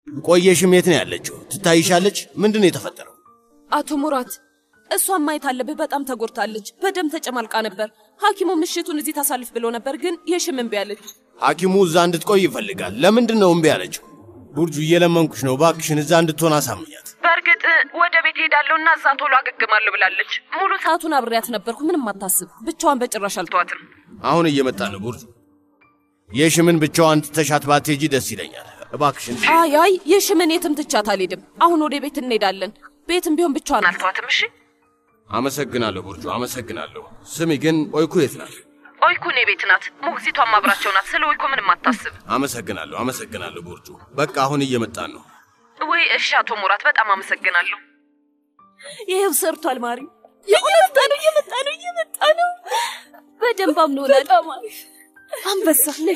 ቆየሽም የት ነው ያለችው? ትታይሻለች? ምንድን ነው የተፈጠረው? አቶ ሙራት እሷን ማየት አለብህ። በጣም ተጎድታለች። በደም ተጨማልቃ ነበር። ሐኪሙ ምሽቱን እዚህ ታሳልፍ ብሎ ነበር፣ ግን የሽም እምቢ አለች። ሐኪሙ እዛ እንድትቆይ ይፈልጋል። ለምንድን ነው እምቢ ያለችው? ቡርጁ እየለመንኩሽ ነው፣ እባክሽን እዛ እንድትሆን አሳምኛት። በእርግጥ ወደ ቤት ሄዳለሁ እና እዛ ቶሎ አገግማለሁ ብላለች። ሙሉ ሰዓቱን አብሬያት ነበርኩ። ምንም አታስብ። ብቻዋን በጭራሽ አልተዋትም። አሁን እየመጣ ነው ቡርጁ። የሽምን ብቻዋን ትተሻት ባትሄጂ ደስ ይለኛል። እባክሽን አይ አይ የሽምን የትም ትቻት አልሄድም። አሁን ወደ ቤት እንሄዳለን። ቤትም ቢሆን ብቻዋን አልተዋትም። እሺ አመሰግናለሁ ቡርጁ፣ አመሰግናለሁ። ስሚ ግን ኦይኩ የት ናት? ኦይኩ እኔ ቤት ናት። ሞግዚቷም አብራቸው ናት። ስለ ኦይኩ ምንም አታስብ። አመሰግናለሁ፣ አመሰግናለሁ ቡርጁ። በቃ አሁን እየመጣን ነው። ወይ እሺ፣ አቶ ሙራት በጣም አመሰግናለሁ። ይሄው ሰርቷል። ማሪ እየመጣ ነው፣ እየመጣ ነው፣ እየመጣ ነው። በደንብ አምኖናል። አንበሳ ነይ።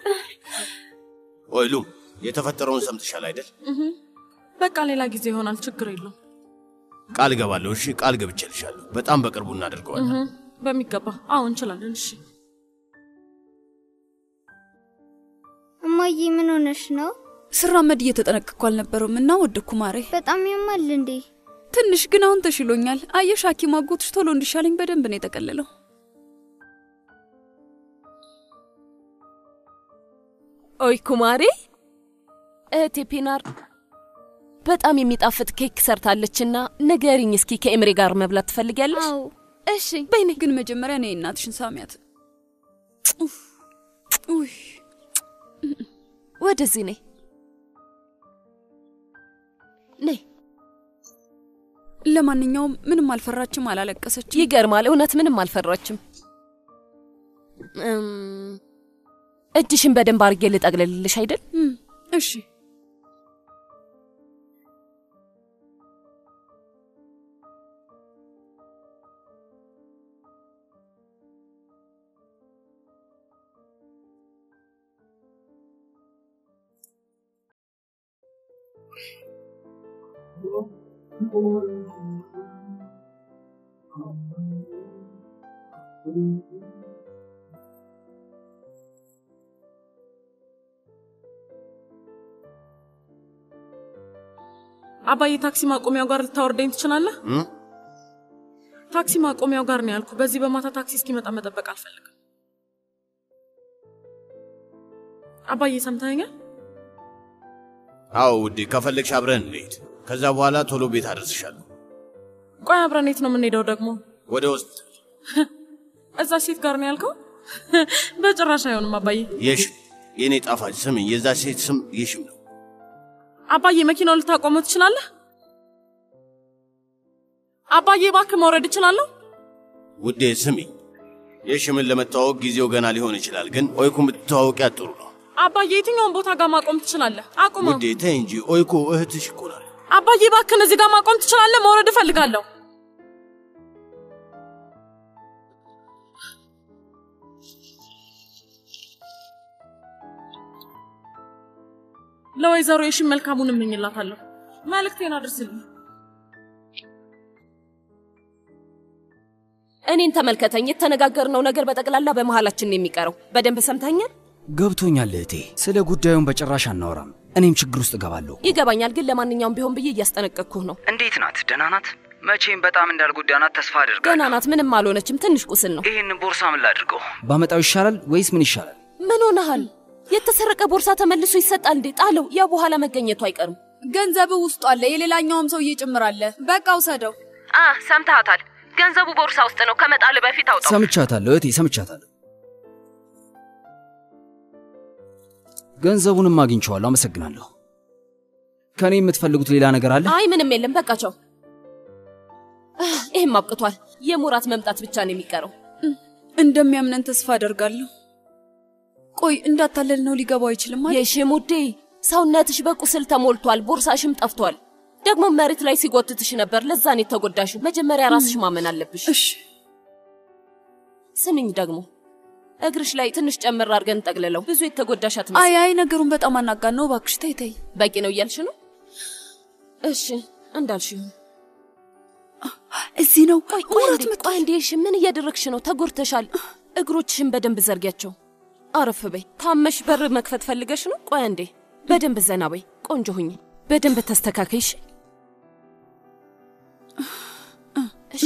ኦይሉም የተፈጠረውን ሰምተሻል አይደል? በቃ ሌላ ጊዜ ይሆናል፣ ችግር የለውም። ቃል እገባለሁ። እሺ፣ ቃል ገብቼልሻለሁ። በጣም በቅርቡ እናደርገዋለን። እህ፣ በሚገባ አዎ፣ እንችላለን። እሺ እማዬ ምን ሆነሽ ነው? ስራመድ እየተጠነቀቅኩ አልነበረም እና ወደኩ ማሬ። በጣም ያማል እንዴ? ትንሽ ግን አሁን ተሽሎኛል። አየሽ ሐኪም አጎትሽ ቶሎ እንዲሻለኝ በደንብ ነው የጠቀለለው። ኦይ ኩማሬ፣ እህቴ ፒናር በጣም የሚጣፍጥ ኬክ ሰርታለችና ንገሪኝ እስኪ ከኤምሬ ጋር መብላት ትፈልጊያለሽ? አዎ እሺ በይኔ። ግን መጀመሪያ እኔ እናትሽን ሳሚያት። ኡፍ፣ ውይ ወደዚህ ነይ ነይ። ለማንኛውም ምንም አልፈራችም፣ አላለቀሰችም። ይገርማል፣ እውነት ምንም አልፈራችም። እም፣ እጅሽን በደንብ አድርጌ ልጠቅልልልሽ አይደል? እም፣ እሺ አባዬ ታክሲ ማቆሚያው ጋር ልታወርደኝ ትችላለህ? እም? ታክሲ ማቆሚያው ጋር ነው ያልኩ። በዚህ በማታ ታክሲ እስኪመጣ መጠበቅ አልፈልግም። አባዬ ሰምተኸኛል? አዎ ውዴ፣ ከፈለግሽ አብረን እንሄድ። ከዛ በኋላ ቶሎ ቤት አደርስሻለሁ። ቆይ አብረን የት ነው የምንሄደው ደግሞ? ወደ ውስጥ እዛ ሴት ጋር ነው ያልከው? በጭራሽ አይሆንም አባዬ። የሽም የእኔ ጣፋጭ ስምኝ፣ የዛ ሴት ስም የሽም ነው። አባዬ መኪናውን ልታቆመው ትችላለህ? አባዬ እባክህ መውረድ እችላለሁ? ውዴ ስሚኝ፣ የሽምን ለመተዋወቅ ጊዜው ገና ሊሆን ይችላል፣ ግን ኦይኩ ብትተዋወቂያት ጥሩ ነው። አባዬ የትኛውን ቦታ ጋር ማቆም ትችላለህ? አቁመው። ውዴ ተይ እንጂ ኦይኩ እህትሽ እኮ ናት። አባዬ እባክህን እዚህ ጋር ማቆም ትችላለህ? መውረድ እፈልጋለሁ። ለወይዘሮ የሺን መልካሙን እመኝላታለሁ። መልእክቴን አድርስልኝ። እኔን ተመልከተኝ። የተነጋገርነው ነገር በጠቅላላ በመሃላችን ነው የሚቀረው። በደንብ ሰምተኛል? ገብቶኛል እህቴ። ስለ ጉዳዩን በጭራሽ አናወራም። እኔም ችግር ውስጥ እገባለሁ። ይገባኛል፣ ግን ለማንኛውም ቢሆን ብዬ እያስጠነቀቅኩህ ነው። እንዴት ናት? ደህና ናት? መቼም በጣም እንዳልጎዳናት ተስፋ አድርጋለሁ። ገና ናት፣ ምንም አልሆነችም። ትንሽ ቁስል ነው። ይህንን ቦርሳ ምን ላድርገው? ባመጣው ይሻላል ወይስ ምን ይሻላል? ምን ሆነሃል? የተሰረቀ ቦርሳ ተመልሶ ይሰጣል እንዴ? ጣለው። ያ በኋላ መገኘቱ አይቀርም። ገንዘብ ውስጡ አለ፣ የሌላኛውም ሰውዬ ጭምር አለ። በቃ ውሰደው። አ ሰምተሃታል። ገንዘቡ ቦርሳ ውስጥ ነው። ከመጣል በፊት አውጣው። ሰምቻታለሁ እህቴ፣ ሰምቻታለሁ። ገንዘቡንም አግኝቼዋለሁ። አመሰግናለሁ። ከእኔ የምትፈልጉት ሌላ ነገር አለ? አይ ምንም የለም። በቃ ቻው። አህ፣ ይህም አብቅቷል። የሙራት መምጣት ብቻ ነው የሚቀረው። እንደሚያምነን ተስፋ አደርጋለሁ። ቆይ እንዳታለል ነው ሊገባው አይችልም አይደል? የሽሙዴ ሰውነትሽ በቁስል ተሞልቷል። ቦርሳሽም ጠፍቷል። ደግሞ መሬት ላይ ሲጎትትሽ ነበር። ለዛ ነው የተጎዳሽው። መጀመሪያ ራስሽ ማመን አለብሽ። እሺ ስምኝ ደግሞ እግርሽ ላይ ትንሽ ጨምር አድርገን ጠቅልለው። ብዙ የተጎዳሽ አትመስል። አይ አይ ነገሩን በጣም አናጋን ነው። እባክሽ ተይ ተይ። በቂ ነው እያልሽ ነው? እሺ እንዳልሽ ይሁን። እዚህ ነው። ቆይ ቆይ እንዴ፣ ቆይ እንዴ፣ እሺ ምን እያደረግሽ ነው? ተጎድተሻል። እግሮችሽን በደንብ ዘርጊያቸው። አረፍ በይ። ታመሽ በር መክፈት ፈልገሽ ነው? ቆይ እንዴ፣ በደንብ ዘና በይ። ቆንጆ ሁኝ፣ በደንብ ተስተካከይሽ። እሺ።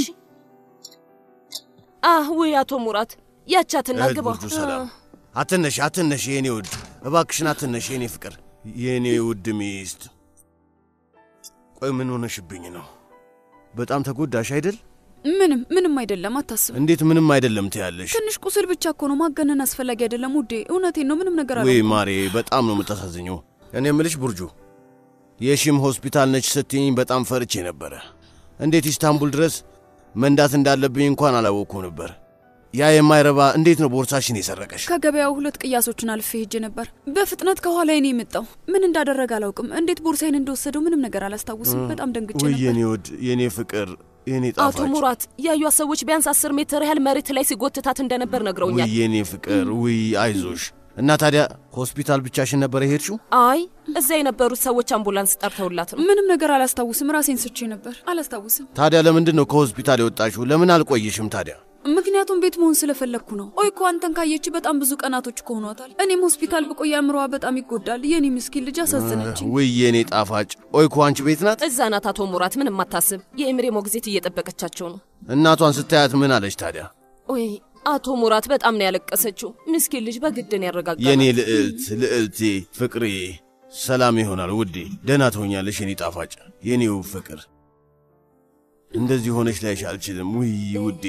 አህ ውይ፣ አቶ ሙራት ያቻትና እህት ግባ። ቡርጁ ሰላም። አትነሽ አትነሽ፣ የኔ ውድ እባክሽን አትነሽ፣ የኔ ፍቅር፣ የኔ ውድ ሚስት። ቆይ ምን ሆነሽብኝ ነው? በጣም ተጎዳሽ አይደል? ምንም ምንም አይደለም፣ አታስብ። እንዴት ምንም አይደለም ትያለሽ? ትንሽ ቁስል ብቻ እኮ ነው፣ ማገነን አስፈላጊ አይደለም ውዴ። እውነቴን ነው፣ ምንም ነገር አለ ወይ ማሬ፣ በጣም ነው የምታሳዝኘው። እኔ የምልሽ ቡርጁ፣ የሺም ሆስፒታል ነች ስትይኝ በጣም ፈርቼ ነበረ። እንዴት ኢስታንቡል ድረስ መንዳት እንዳለብኝ እንኳን አላወቅኩ ነበር። ያ የማይረባ እንዴት ነው ቦርሳሽን የሰረቀሽ? ከገበያው ሁለት ቅያሶችን አልፌ ሄጄ ነበር። በፍጥነት ከኋላ እኔ የመጣው ምን እንዳደረገ አላውቅም። እንዴት ቦርሳዬን እንደወሰደው ምንም ነገር አላስታውስም። በጣም ደንግጬ ውይ ነበር። የኔ ውድ፣ የኔ ፍቅር፣ የኔ አቶ ጣፋጭ፣ ሙራት ያዩት ሰዎች ቢያንስ አስር ሜትር ያህል መሬት ላይ ሲጎትታት እንደነበር ውይ ነግረውኛል። የኔ ፍቅር፣ ውይ አይዞሽ። እና ታዲያ ሆስፒታል ብቻሽን ነበር የሄድሽው? አይ እዚያ የነበሩት ሰዎች አምቡላንስ ጠርተውላት ነው። ምንም ነገር አላስታውስም። ራሴን ስቼ ነበር፣ አላስታውስም። ታዲያ ለምንድን ነው ከሆስፒታል የወጣሽው? ለምን አልቆየሽም ታዲያ? ምክንያቱም ቤት መሆን ስለፈለግኩ ነው። ቆይ እኮ አንተን ካየች በጣም ብዙ ቀናቶች እኮ ሆኗታል። እኔም ሆስፒታል ብቆይ አእምሮዋ በጣም ይጎዳል። የኔ ምስኪን ልጅ አሳዘነችኝ። ውይ የኔ ጣፋጭ፣ ኦይኮ አንቺ ቤት ናት? እዛ ናት አቶ ሙራት፣ ምንም አታስብ። የኤምሬ ሞግዚት እየጠበቀቻቸው ነው። እናቷን ስታያት ምን አለች ታዲያ? ወይ አቶ ሙራት በጣም ነው ያለቀሰችው። ምስኪን ልጅ በግድን ያረጋጋል። የኔ ልዕልት፣ ልዕልቴ፣ ፍቅሬ፣ ሰላም ይሆናል ውዴ። ደህና ትሆኛለሽ የኔ ጣፋጭ፣ የኔው ፍቅር። እንደዚህ ሆነች ላይሽ አልችልም። ውይ ውዴ፣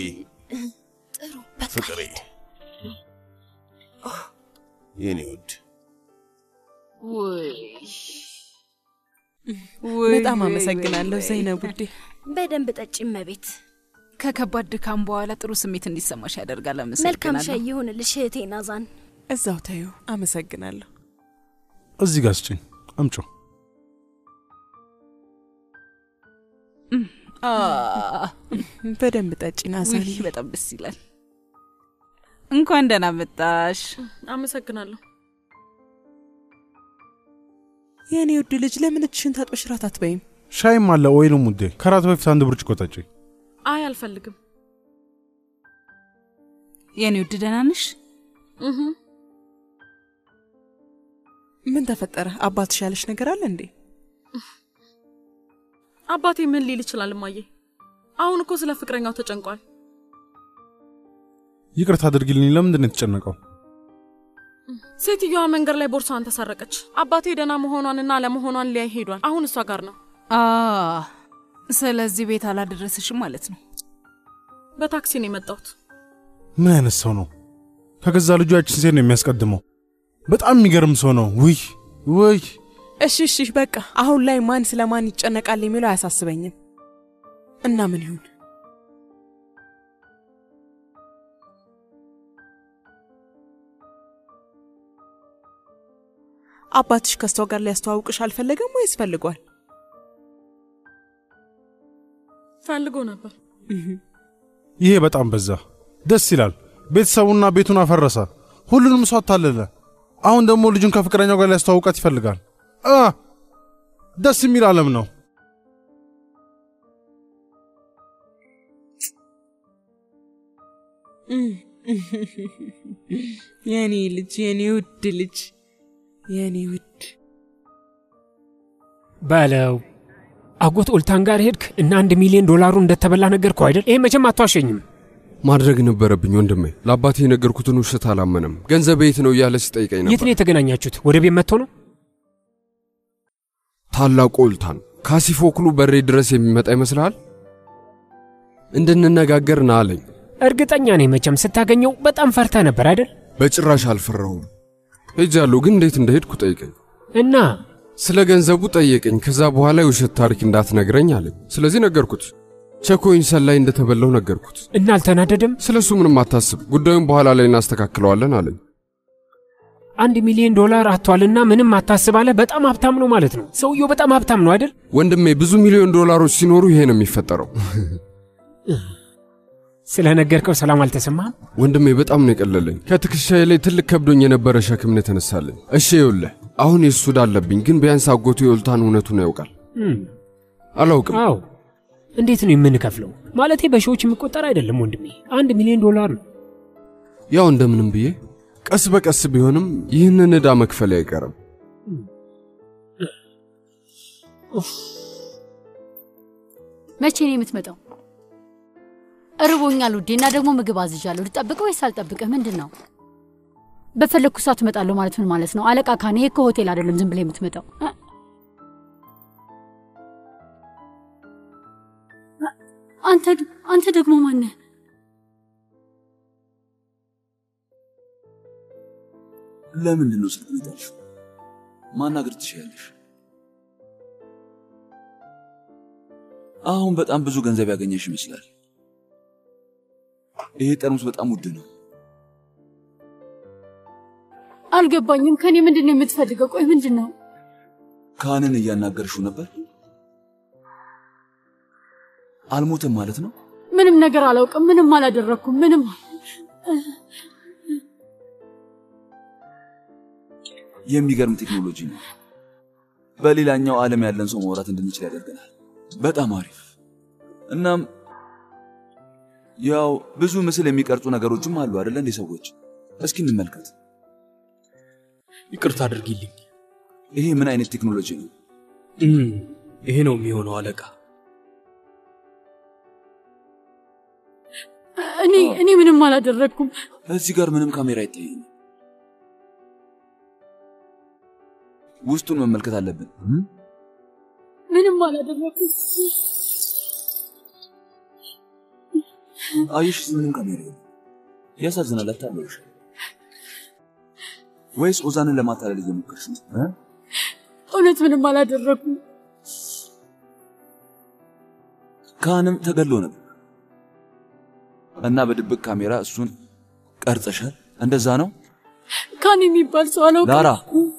ፍቅሬ፣ የኔ ውድ በጣም አመሰግናለሁ ዘይነብ ውዴ። በደንብ ጠጪ እመቤት። ከከባድ ድካም በኋላ ጥሩ ስሜት እንዲሰማሽ ያደርጋል። መልካም አመሰግናለሁ። ሻይ ይሁንልሽ እህቴ ናዛን። እዛው ተዩ። አመሰግናለሁ። እዚህ ጋር ስጭኝ፣ አምጮ አ፣ በደንብ ጠጪ ናዛን፣ በጣም ደስ ይላል። እንኳን ደህና መጣሽ አመሰግናለሁ። የእኔ ውድ ልጅ ለምን እጅሽን ታጥበሽ ራት አትበይም? ሻይም አለ ወይንም ውዴ። ከራት በፊት አንድ ብርጭቆ ጠጪ። አይ አልፈልግም። የኔ ውድ ደህና ነሽ? እህ ምን ተፈጠረ? አባትሽ ያለሽ ነገር አለ እንዴ? አባቴ ምን ሊል ይችላል? እማዬ አሁን እኮ ስለ ፍቅረኛው ተጨንቋል። ይቅርታ አድርጊልኝ። ለምንድን ነው የተጨነቀው? ሴትዮዋ መንገድ ላይ ቦርሳዋን ተሰረቀች። አባቴ ደህና መሆኗንና አለመሆኗን ሊያይ ሄዷል። አሁን እሷ ጋር ነው። አ፣ ስለዚህ ቤት አላደረስሽም ማለት ነው። በታክሲ ነው የመጣሁት። ምን አይነት ሰው ነው? ከገዛ ልጁ ያችን ሴት ነው የሚያስቀድመው። በጣም የሚገርም ሰው ነው። ውይ ውይ። እሺ እሺ፣ በቃ አሁን ላይ ማን ስለ ማን ይጨነቃል የሚለው አያሳስበኝም። እና ምን ይሁን አባትሽ ከሷ ጋር ሊያስተዋውቅሽ አልፈለገም ወይስ ፈልጓል? ፈልጎ ነበር። ይሄ በጣም በዛ። ደስ ይላል። ቤተሰቡና ቤቱን አፈረሰ። ሁሉንም ሰው አታለለ። አሁን ደግሞ ልጁን ከፍቅረኛው ጋር ሊያስተዋውቃት ይፈልጋል። አ ደስ የሚል ዓለም ነው። የኔ ልጅ፣ የኔ ውድ ልጅ፣ የኔ ውድ በለው አጎት ኦልታን ጋር ሄድክ እና አንድ ሚሊዮን ዶላሩ እንደተበላ ነገርኩህ አይደል? ይሄ መቼም አትዋሸኝም። ማድረግ ነበረብኝ ወንድሜ። ለአባቴ የነገርኩትን ውሸት አላመነም። ገንዘብ የት ነው እያለ ሲጠይቀኝ የት ነበር። ነው የተገናኛችሁት? ወደ ቤት መጥቶ ነው? ታላቁ ኦልታን ካሲፎክሉ በሬ ድረስ የሚመጣ ይመስልሃል? እንድንነጋገር ና አለኝ። እርግጠኛ ነኝ መቼም ስታገኘው በጣም ፈርተህ ነበር አይደል? በጭራሽ አልፈራሁም። ሄጃለሁ፣ ግን እንዴት እንደሄድኩ ጠይቀኝ። እና ስለ ገንዘቡ ጠየቀኝ። ከዛ በኋላ የውሸት ታሪክ እንዳትነግረኝ አለኝ። ስለዚህ ነገርኩት። ቸኮኝ ሰላይ እንደተበላው ነገርኩት። እና አልተናደደም? ስለ እሱ ምንም አታስብ፣ ጉዳዩን በኋላ ላይ እናስተካክለዋለን አለኝ። አንድ ሚሊዮን ዶላር አጥቷልና ምንም አታስባለ። በጣም ሀብታም ነው ማለት ነው። ሰውየው በጣም ሀብታም ነው አይደል? ወንድሜ ብዙ ሚሊዮን ዶላሮች ሲኖሩ ይሄ ነው የሚፈጠረው። ስለ ነገርከው ሰላም አልተሰማህም? ወንድሜ በጣም ነው የቀለለኝ። ከትከሻዬ ላይ ትልቅ ከብዶኝ የነበረ ሸክም ነው የተነሳልኝ። እሺ ይኸውልህ፣ አሁን የሱ ዕዳ አለብኝ፣ ግን ቢያንስ አጎቱ የኦልታን እውነቱን ያውቃል። እም፣ አላውቅም። አዎ። እንዴት ነው የምንከፍለው? ማለቴ በሺዎች የሚቆጠር አይደለም ወንድሜ፣ አንድ ሚሊዮን ዶላር ነው። ያው እንደምንም ብዬ ቀስ በቀስ ቢሆንም ይህንን ዕዳ መክፈል አይቀርም። መቼ ነው የምትመጣው? እርቦኛል ውዴ፣ እና ደግሞ ምግብ አዝዣለሁ። ልጠብቅህ ወይስ አልጠብቅህ? ምንድን ነው? በፈለግኩ ሰዓት እመጣለሁ ማለት ምን ማለት ነው? አለቃ ካኔ፣ ይሄ እኮ ሆቴል አይደለም ዝም ብለህ የምትመጣው። እ? አንተ አንተ ደግሞ ማነህ? ለምንድን ነው ስልክ የጣልሽው? ማናገር ትችያለሽ። አሁን በጣም ብዙ ገንዘብ ያገኘሽ ይመስላል። ይሄ ጠርሙስ በጣም ውድ ነው። አልገባኝም። ከኔ ምንድን ነው የምትፈልገው? ቆይ ምንድን ነው? ካህንን እያናገርሽው ነበር? አልሞትም ማለት ነው? ምንም ነገር አላውቅም። ምንም አላደረግኩም። ምንም የሚገርም ቴክኖሎጂ ነው። በሌላኛው ዓለም ያለን ሰው ማውራት እንድንችል ያደርገናል። በጣም አሪፍ። እናም ያው ብዙ ምስል የሚቀርጹ ነገሮችም አሉ አይደለ እንዴ ሰዎች? እስኪ እንመልከት። ይቅርታ አድርጊልኝ። ይሄ ምን አይነት ቴክኖሎጂ ነው? እም፣ ይሄ ነው የሚሆነው አለቃ። እኔ እኔ ምንም አላደረግኩም። እዚህ ጋር ምንም ካሜራ አይታየኝም። ውስጡን መመልከት አለብን። እም? ምንም አላደረግኩም። አየሽ፣ ምንም ካሜራ የለም። ያሳዝናል። አታለሽ ወይስ ኦዛንን ለማታለል እየሞከርሽ ነው? እ? እውነት ምንም አላደረግኩም። ካህንም ተገሎ ነበር እና በድብቅ ካሜራ እሱን ቀርጸሻል። እንደዛ ነው ካን የሚባል ሰው አላውቅም። ላራ።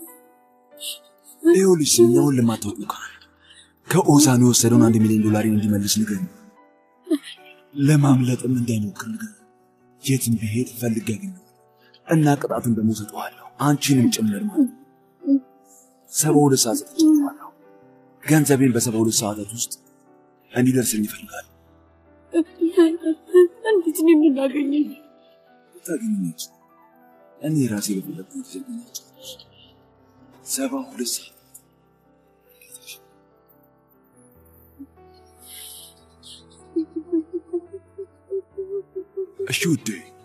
ይኸውልሽ ስምኛውን ለማታወቁ ካህን ከኦዛን የወሰደውን አንድ ሚሊዮን ዶላሪን እንዲመልስ ንገር። ለማምለጥም እንዳይሞክር ንገር። የትም ብሄድ ፈልግ ያገኘው እና ቅጣቱን ደግሞ ሰጠዋለሁ፣ አንቺንም ጭምር ማለት ነው። ሰባ ሁለት ሰዓት ሰጥቼዋለሁ። ገንዘቤን በሰባ ሁለት ሰዓታት ውስጥ እንዲደርስልኝ ይፈልጋል። እንዴት ነው የምናገኘው? ታገኘች እኔ ራሴ በፈለግኩት ጊዜ አገኛቸው። ሰባ ሁለት ሰዓት እሺ ውዴ፣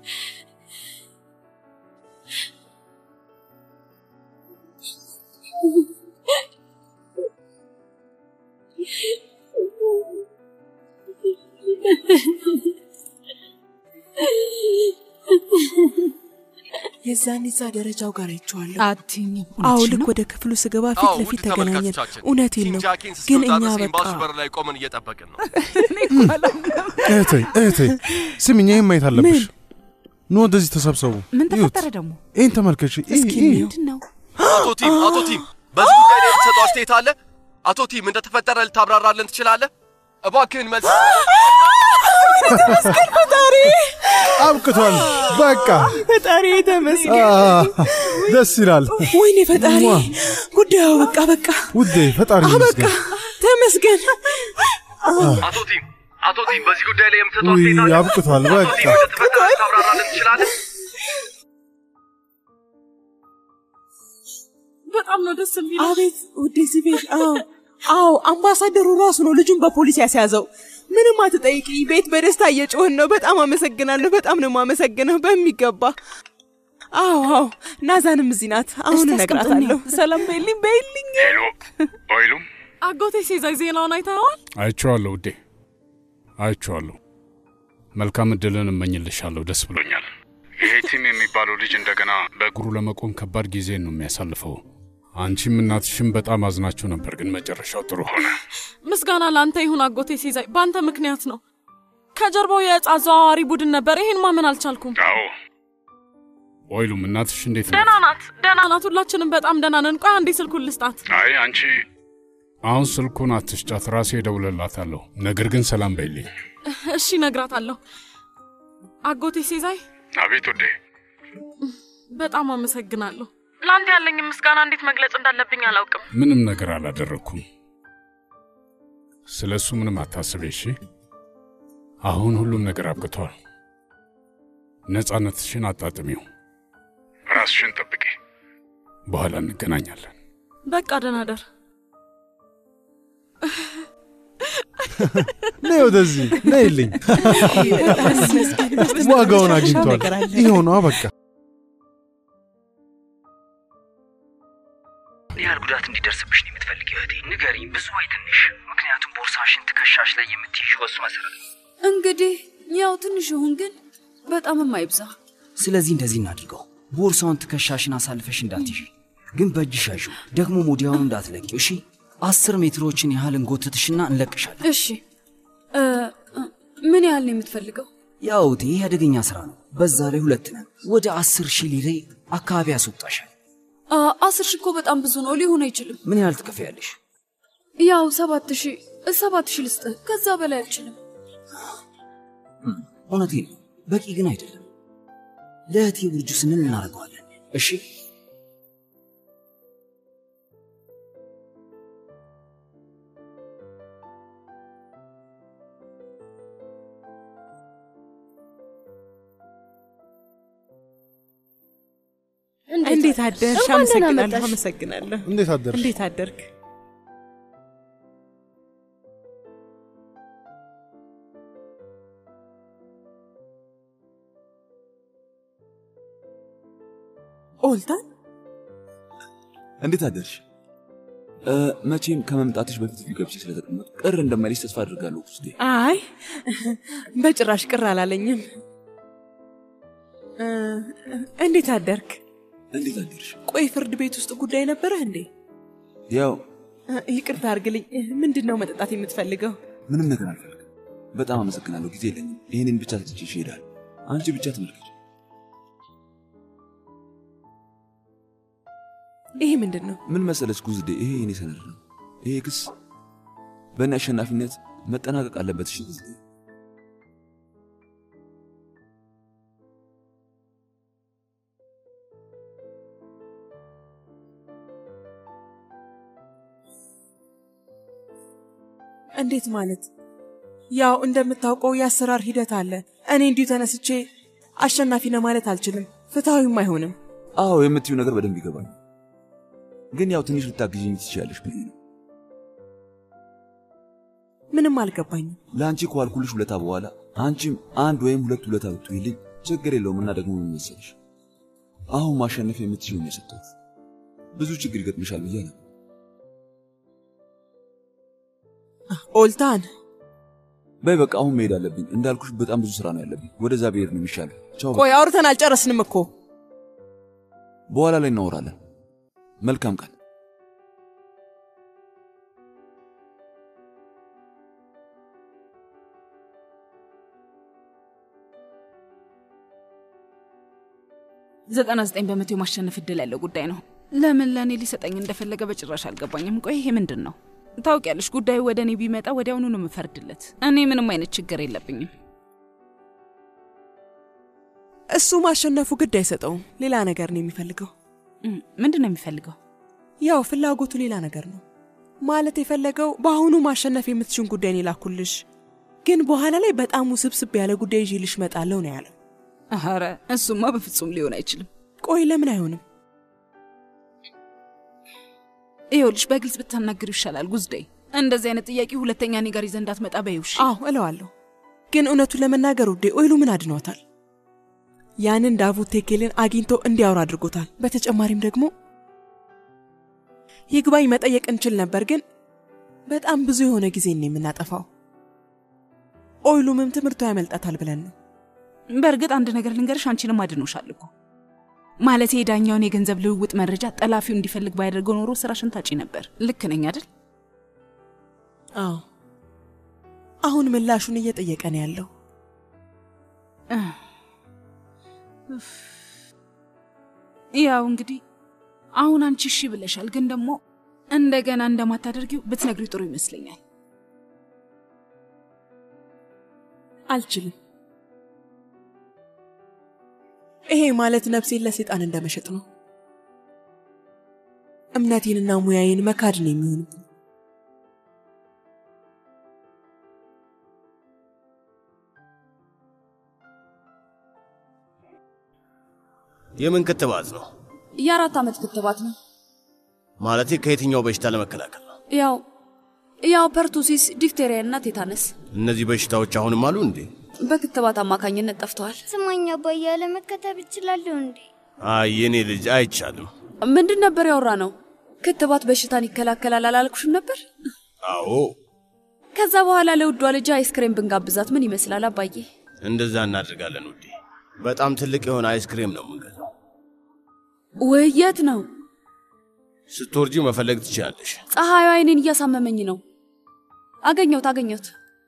የዛን እዛ ደረጃው ጋር አይቼዋለሁ። አትይኝም? አዎ እውነትሽን ልክ ነው? ወደ ክፍሉ ስገባ ፊት አዎ፣ ለፊት ውድ ተገናኘን። ተመልካቾቻችን፣ እውነቴን ቲም ነው፣ ጃኪን ግን እስኪወጣ እኛ ድረስ በቃ ኤምባሲው በር ላይ ቆመን እየጠበቅን ነው። እህቴ እህቴ ስሚኝ፣ ይህን ማየት አለብሽ። ኑ ወደዚህ ተሰብሰቡ። ምን እዩት። ተፈጠረ ደግሞ? ይህን ተመልከች። ይህ- እስኪ ይህ- ምንድን ነው? አቶ ቲም አቶ ቲም በዚህ ጉዳይ ላይ የምትሰጠው አስተያየት አለ? አቶ ቲም እንደተፈጠረ ልታብራራለን ትችላለህ? እባክህን መልስ። ተመስገን ፈጣሪ፣ አብቅቷል። በቃ ፈጣሪ ተመስገን። አ፣ ደስ ይላል። ወይኔ ፈጣሪ፣ ሟ። ጉዳዩ በቃ በቃ ውዴ ፈጣሪ በቃ ይመስገን። ተመስገን። አቶ ቲም አቶ ቲም በዚህ ጉዳይ ላይ የምትሰጠው ውይ አስተያየት አለ? አብቅቷል። አቶ በቃ ቲም እንደተፈጠረ ልታብራራለን ትችላለህ? በጣም ነው ደስ የሚለው። አቤት ውዴ ሲቤል። አዎ አዎ፣ አምባሳደሩ ራሱ ነው ልጁን በፖሊስ ያስያዘው። ምንም አትጠይቂ፣ ቤት በደስታ እየጮህን ነው። በጣም አመሰግናለሁ። በጣም ነው የማመሰግነው በሚገባ። አዎ አዎ፣ ናዛንም እዚህ ናት። አሁን እስቲ እነግራታለሁ። አስቀምጥልኝ። ሰላም በይልኝ በይልኝ። ሄሎ ኦይሉም አጎቴ ሴዛይ ዜናውን አይተኸዋል? አይቼዋለሁ ውዴ፣ አይቼዋለሁ። መልካም እድልን እመኝልሻለሁ። ደስ ብሎኛል። ይሄ ቲም የሚባለው ልጅ እንደገና በእግሩ ለመቆም ከባድ ጊዜን ነው የሚያሳልፈው። አንቺም እናትሽም በጣም አዝናችሁ ነበር፣ ግን መጨረሻው ጥሩ ሆነ። ምስጋና ለአንተ ይሁን አጎቴ ሴዛይ፣ በአንተ ምክንያት ነው። ከጀርባው የዕፅ አዘዋዋሪ ቡድን ነበር። ይሄን ማመን አልቻልኩም። አዎ ኦይሉም እናትሽ እንዴት ነው? ደህና ናት፣ ደህና ናት። ሁላችንም በጣም ደህና ነን። ቆይ አንዴ ስልኩን ልስጣት። አይ አንቺ አሁን ስልኩን አትስጫት፣ ራሴ እደውልላታለሁ። ነገር ግን ሰላም በይልኝ። እሺ እነግራታለሁ። አጎቴ ሴዛይ አቤት ውዴ። በጣም አመሰግናለሁ። ለአንተ ያለኝ ምስጋና እንዴት መግለጽ እንዳለብኝ አላውቅም። ምንም ነገር አላደረግኩም። ስለ እሱ ምንም አታስቤ እሺ። አሁን ሁሉም ነገር አብቅቷል። ነፃነትሽን አጣጥሚው፣ ራስሽን ጠብቂ። በኋላ እንገናኛለን። በቃ ደህና ደር። ነይ ወደዚህ ነይልኝ። ዋጋውን አግኝቷል። ይኸው ነዋ በቃ። ምን ያህል ጉዳት እንዲደርስብሽ ነው የምትፈልጊው እህቴ? ንገሪኝ፣ ብዙ ወይ ትንሽ? ምክንያቱም ቦርሳሽን ትከሻሽ ላይ የምትይዥው በሱ መሰረት ነው። እንግዲህ ያው ትንሽ ይሁን ግን በጣም የማይብዛ ስለዚህ እንደዚህ እናድርገው። ቦርሳውን ትከሻሽን አሳልፈሽ እንዳትይዥ፣ ግን በእጅሽ ያዥው። ደግሞ ወዲያውኑ እንዳትለቂው እሺ። አስር ሜትሮችን ያህል እንጎትትሽና እንለቅሻለን። እሺ እ፣ እ፣ ምን ያህል ነው የምትፈልገው? ያው እቴ ይህ አደገኛ ስራ ነው። በዛ ላይ ሁለት ነን። ወደ አስር ሺህ ሊሬ አካባቢ ያስወጣሻል። አ፣ አስር ሺህ እኮ በጣም ብዙ ነው፣ ሊሆን አይችልም። ምን ያህል ትከፍያለሽ? ያው ሰባት ሺህ ሰባት ሺህ ልስጥህ፣ ከዛ በላይ አልችልም። እውነቴን ነው፣ በቂ ግን አይደለም። ለእህቴ ውርጁ ስንል እናደርገዋለን። እሺ እንዴት አደርሽ? እንኳን ደህና አመሰግናለሁ፣ መጣሽ። አመሰግናለሁ። እንዴት አደርሽ? እንዴት አደርክ? ኦልታን እንዴት አደርሽ? እ፣ መቼም ከመምጣትሽ በፊት እዚህ ገብቼ ስለተቀመጡ ቅር እንደማይልሽ ተስፋ አድርጋለሁ ውስጤ። አይ በጭራሽ ቅር አላለኝም። እ፣ እንዴት አደርክ? እንዴት አደርሽ? ቆይ ፍርድ ቤት ውስጥ ጉዳይ ነበረህ እንዴ? ያው እ፣ ይቅርታ አድርግልኝ። ምንድን ነው መጠጣት የምትፈልገው? ምንም ነገር አልፈልግም። በጣም አመሰግናለሁ። ጊዜ የለኝም። ይህንን ብቻ ትችሽ ይሄዳል። አንቺ ብቻ ተመልከች። ይሄ ምንድን ነው? ምን መሰለች ጉዝዴ፣ ይሄ የኔ ሰነድ ነው። ይሄ ክስ በእኔ አሸናፊነት መጠናቀቅ አለበት። እሺ ጉዝዴ? እንዴት ማለት? ያው እንደምታውቀው የአሰራር ሂደት አለ። እኔ እንዲሁ ተነስቼ አሸናፊ ነው ማለት አልችልም። ፍትሐዊም አይሆንም። አዎ የምትዩ ነገር በደንብ ይገባል። ግን ያው ትንሽ ልታግዥኝ ትችያለሽ ብዬ ነው። ምንም አልገባኝም። ለአንቺ ከዋልኩልሽ ውለታ በኋላ አንቺም አንድ ወይም ሁለት ውለታ ብትይልኝ ችግር የለውም እና ደግሞ ምን መሰለሽ አሁን ማሸነፍ የምትችይው ነው የሰጠሁት። ብዙ ችግር ይገጥምሻል ብዬ ነው። ኦልታን በይ በቃ አሁን መሄድ አለብኝ። እንዳልኩሽ በጣም ብዙ ስራ ነው ያለብኝ። ወደዛ ብሄድ ነው የሚሻለው። ቻው። በቃ። ቆይ አውርተን አልጨረስንም እኮ። በኋላ ላይ እናወራለን። መልካም ቀን። ዘጠና ዘጠኝ በመቶ የማሸነፍ እድል ያለው ጉዳይ ነው። ለምን ለእኔ ሊሰጠኝ እንደፈለገ በጭራሽ አልገባኝም። ቆይ ይሄ ምንድን ነው? ታውቂያለሽ፣ ጉዳዩ ወደ እኔ ቢመጣ ወዲያውኑ ነው የምፈርድለት። እኔ ምንም አይነት ችግር የለብኝም። እሱ ማሸነፉ ግድ አይሰጠውም። ሌላ ነገር ነው የሚፈልገው። ምንድን ነው የሚፈልገው? ያው ፍላጎቱ ሌላ ነገር ነው ማለት የፈለገው በአሁኑ ማሸነፍ የምትችውን ጉዳይ ነው የላኩልሽ፣ ግን በኋላ ላይ በጣም ውስብስብ ያለ ጉዳይ ይዤልሽ እመጣለሁ ነው ያለው። ኧረ እሱማ በፍጹም ሊሆን አይችልም። ቆይ ለምን አይሆንም? ይኸውልሽ በግልጽ ብታናግሪው ይሻላል ጉዝዴ። እንደዚህ አይነት ጥያቄ ሁለተኛ እኔ ጋር ይዘህ እንዳትመጣ በይውሽ። አዎ እለዋለሁ፣ ግን እውነቱን ለመናገር ውዴ ኦይሉ ምን አድኗታል? ያንን ዳቡት ቴኬልን አግኝቶ እንዲያወራ አድርጎታል። በተጨማሪም ደግሞ ይግባኝ መጠየቅ እንችል ነበር፣ ግን በጣም ብዙ የሆነ ጊዜ ነው የምናጠፋው። ኦይሉምም ትምህርቱ ያመልጣታል ብለን ነው። በእርግጥ አንድ ነገር ልንገርሽ፣ አንቺንም አድኖሻል እኮ ማለት የዳኛውን የገንዘብ ልውውጥ መረጃ ጠላፊው እንዲፈልግ ባያደርገው ኖሮ ስራሽን ታጪ ነበር። ልክ ነኝ አይደል? አዎ። አሁን ምላሹን እየጠየቀ ነው ያለው። ያው እንግዲህ አሁን አንቺ እሺ ብለሻል፣ ግን ደግሞ እንደገና እንደማታደርጊው ብትነግሪ ጥሩ ይመስለኛል። አልችልም። ይሄ ማለት ነፍሴን ለሰይጣን እንደመሸጥ ነው። እምነቴንና ሙያዬን መካድ ነው የሚሆንብኝ። የምን ክትባት ነው? የአራት ዓመት ክትባት ነው። ማለቴ ከየትኛው በሽታ ለመከላከል ነው? ያው ያው ፐርቱሲስ፣ ዲፍቴሪያ እና ቴታነስ እነዚህ በሽታዎች አሁንም አሉ እንዴ? በክትባት አማካኝነት ጠፍተዋል። ስማኝ አባዬ፣ ያለመከተብ እችላለሁ እንዴ? አይ የኔ ልጅ አይቻልም። ምንድን ነበር ያወራ ነው? ክትባት በሽታን ይከላከላል አላልኩሽም ነበር? አዎ ከዛ በኋላ ለውዷ ልጅ አይስክሬም ብንጋብዛት ምን ይመስላል አባዬ? እንደዛ እናደርጋለን ውዴ። በጣም ትልቅ የሆነ አይስክሬም ነው የምንገዛው። ውይ የት ነው? ስትወርጂ መፈለግ ትችላለሽ። ፀሐዩ አይኔን እያሳመመኝ ነው። አገኘሁት አገኘሁት።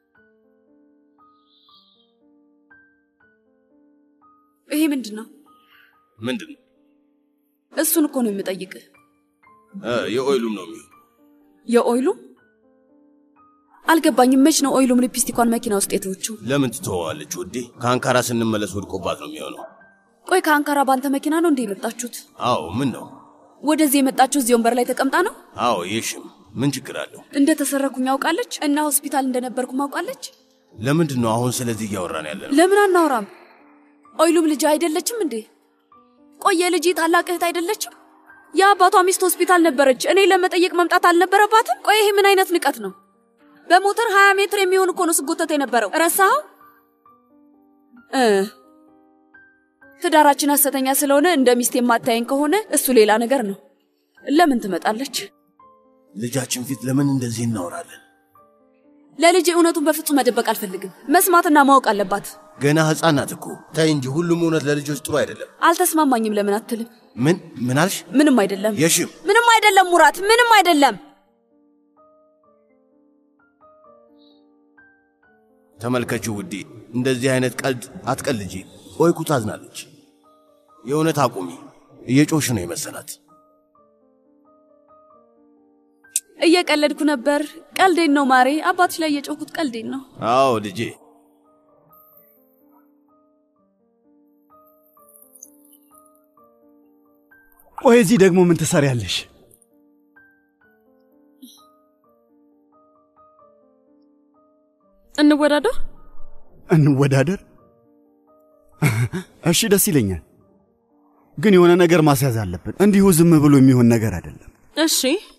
ይሄ ምንድን ነው? ምንድን ነው? እሱን እኮ ነው የምጠይቅህ። እ፣ የኦይሉም ነው የሚሆን። የኦይሉ አልገባኝም። መች ነው ኦይሉም ሊፕስቲኳን መኪና ውስጥ የተወችው? ለምን ትተወዋለች ውዴ? ከአንካራ ስንመለስ ወድቆባት ነው የሚሆነው። ቆይ ከአንካራ ባንተ መኪና ነው እንዴ የመጣችሁት? አዎ ምን ነው? ወደዚህ የመጣችሁ እዚህ ወንበር ላይ ተቀምጣ ነው? አዎ የሽም ምን ችግር አለው? እንደ ተሰረኩኝ አውቃለች እና ሆስፒታል እንደነበርኩም አውቃለች። ለምንድን ነው አሁን ስለዚህ እያወራን ያለ ነው? ለምን አናወራም? ኦይሉም ልጅ አይደለችም እንዴ? ቆየ ልጅ ታላቅ እህት አይደለችም? የአባቷ ሚስት ሆስፒታል ነበረች። እኔ ለመጠየቅ መምጣት አልነበረባትም? ቆይ ይሄ ምን አይነት ንቀት ነው? በሞተር 20 ሜትር የሚሆን እኮ ነው ስጎተት የነበረው። ረሳኸው? እ ትዳራችን ሐሰተኛ ስለሆነ እንደ ሚስት የማታየኝ ከሆነ እሱ ሌላ ነገር ነው። ለምን ትመጣለች? ልጃችን ፊት ለምን እንደዚህ እናወራለን? ለልጅ እውነቱን በፍጹም መደበቅ አልፈልግም። መስማትና ማወቅ አለባት። ገና ሕፃን ናት እኮ። ተይ እንጂ ሁሉም እውነት ለልጆች ጥሩ አይደለም። አልተስማማኝም። ለምን አትልም? ምን ምን አልሽ? ምንም አይደለም። የሽም ምንም አይደለም ሙራት፣ ምንም አይደለም። ተመልከቺው ውዴ፣ እንደዚህ አይነት ቀልድ አትቀልጂ። ኦይኩ ታዝናለች። የእውነት አቁሚ። እየጮሽ ነው የመሰላት። እየቀለድኩ ነበር። ቀልዴን ነው ማሬ። አባትሽ ላይ እየጮኩት ቀልዴን ነው። አዎ ልጄ። ቆይ እዚህ ደግሞ ምን ትሰሪያለሽ? እንወዳደር። እንወዳደር? እሺ ደስ ይለኛል፣ ግን የሆነ ነገር ማስያዝ አለብን። እንዲሁ ዝም ብሎ የሚሆን ነገር አይደለም። እሺ